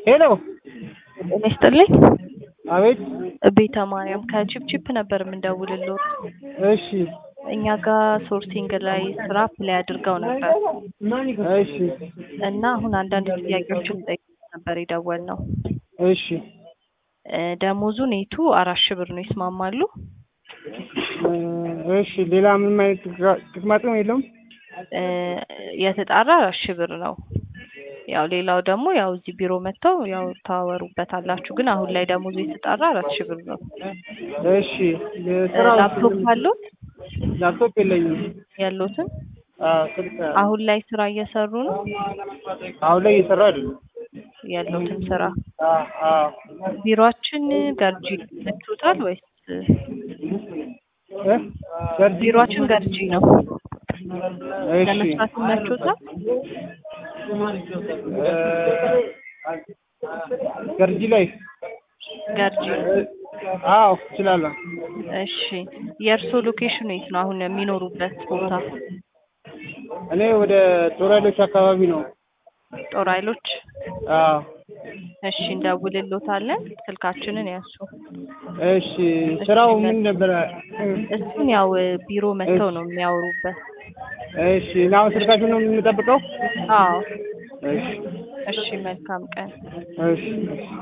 ሄሎ ጤና ይስጥልኝ። አቤት። ቤተ ማርያም ከቺፕቺፕ ነበር የምንደውልልዎት። እሺ እኛ ጋር ሶርሲንግ ላይ ስራ አፕላይ አድርገው ነበር እሺ እና አሁን አንዳንድ ጥያቄዎችን ጠይቀን ነበር የደወልነው። እሺ እ ደሞዙ ኔቱ አራት ሺህ ብር ነው። ይስማማሉ? እ እሺ ሌላ ምንም አይነት ጥቅማ- ጥቅማ ጥቅም የለውም? እ የተጣራ አራት ሺህ ብር ነው። ያው ሌላው ደግሞ ያው እዚህ ቢሮ መጥተው ያው ታወሩበታላችሁ። ግን አሁን ላይ ደሞዙ የተጣራ አራት ሺህ ብር ነው። እሺ እ ስራው ላፕቶፕ አሉት? ላፕቶፕ የለኝም። ያሉትን አዎ ስልክ አሁን ላይ ስራ እየሰሩ ነው አሁን ላይ እየሰራ አይደለም። ያሉትን ስራ አዎ አዎ ቢሮአችን ገርጂ መጥቶታል ወይስ እ ገርጂ ቢሮአችን ገርጂ ነው እሺ ለመስራት ይመቾታል? እ ገርጂ ላይ ገርጂ አዎ እችላለሁ። እሺ የእርስዎ ሎኬሽኑ የት ነው አሁን የሚኖሩበት ቦታ? እኔ ወደ ጦር ኃይሎች አካባቢ ነው። ጦር ኃይሎች አዎ እሺ እንደውልሎታለን ስልካችንን ያሱ እሺ ስራው ምን ነበረ? እሱን ያው ቢሮ መጥተው ነው የሚያወሩበት እሺ እና አሁን ስልካችሁን ነው የምንጠብቀው? አዎ እሺ እሺ መልካም ቀን እሺ